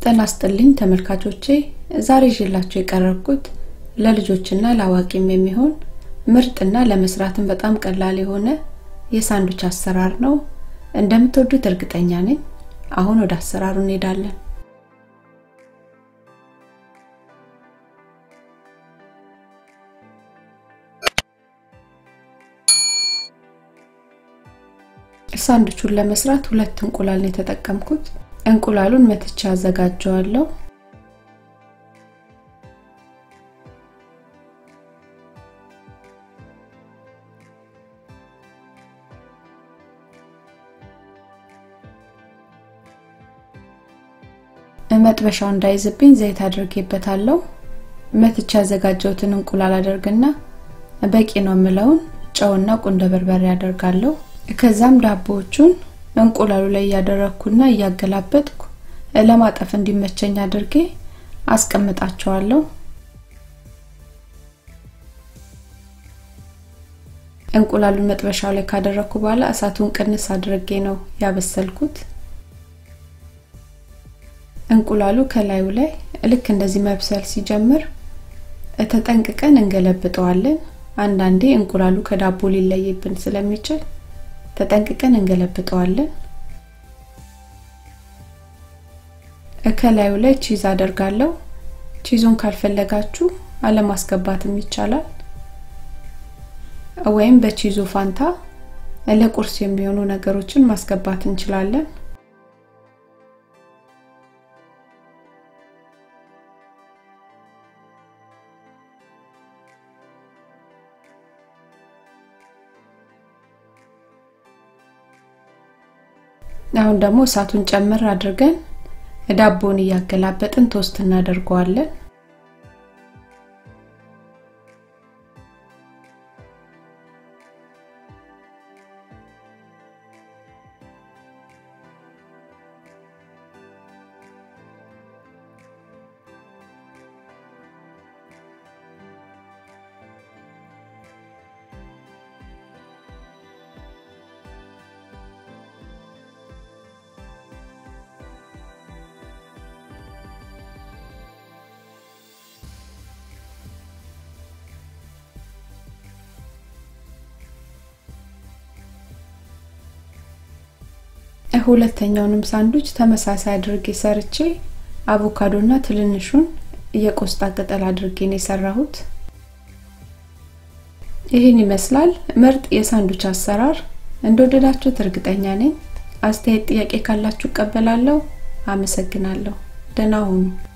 ጤና ይስጥልኝ ተመልካቾቼ ዛሬ ይዤላችሁ የቀረብኩት ለልጆችና ለአዋቂም የሚሆን ምርጥና ለመስራትም በጣም ቀላል የሆነ የሳንዱች አሰራር ነው እንደምትወዱት እርግጠኛ ነኝ አሁን ወደ አሰራሩ እንሄዳለን ሳንዱቹን ለመስራት ሁለት እንቁላል ነው የተጠቀምኩት እንቁላሉን መትቻ አዘጋጀዋለሁ መጥበሻው እንዳይዝብኝ ዘይት አድርጌበታለሁ መትቻ ያዘጋጀሁትን እንቁላል አደርግና በቂ ነው የምለውን ጨውና ቁንደ በርበሬ አደርጋለሁ ከዛም ዳቦዎቹን እንቁላሉ ላይ እያደረግኩና እያገላበጥኩ ለማጠፍ እንዲመቸኝ አድርጌ አስቀምጣቸዋለሁ እንቁላሉን መጥበሻው ላይ ካደረግኩ በኋላ እሳቱን ቅንስ አድርጌ ነው ያበሰልኩት እንቁላሉ ከላዩ ላይ ልክ እንደዚህ መብሰል ሲጀምር ተጠንቅቀን እንገለብጠዋለን አንዳንዴ እንቁላሉ ከዳቦ ሊለይብን ስለሚችል ተጠንቅቀን እንገለብጠዋለን ከላዩ ላይ ቺዝ አደርጋለሁ ቺዙን ካልፈለጋችሁ አለማስገባትም ይቻላል ወይም በቺዙ ፋንታ ለቁርስ የሚሆኑ ነገሮችን ማስገባት እንችላለን አሁን ደግሞ እሳቱን ጨምር አድርገን ዳቦን እያገላበጥን ቶስት እናደርገዋለን ሁለተኛውንም ሳንዱች ተመሳሳይ አድርጌ ሰርቼ አቮካዶና ትንንሹን የቆስጣ ቅጠል አድርጌ ነው የሰራሁት ይህን ይመስላል ምርጥ የሳንዱች አሰራር እንደወደዳችሁት እርግጠኛ ነኝ አስተያየት ጥያቄ ካላችሁ እቀበላለሁ አመሰግናለሁ ደህና ሁኑ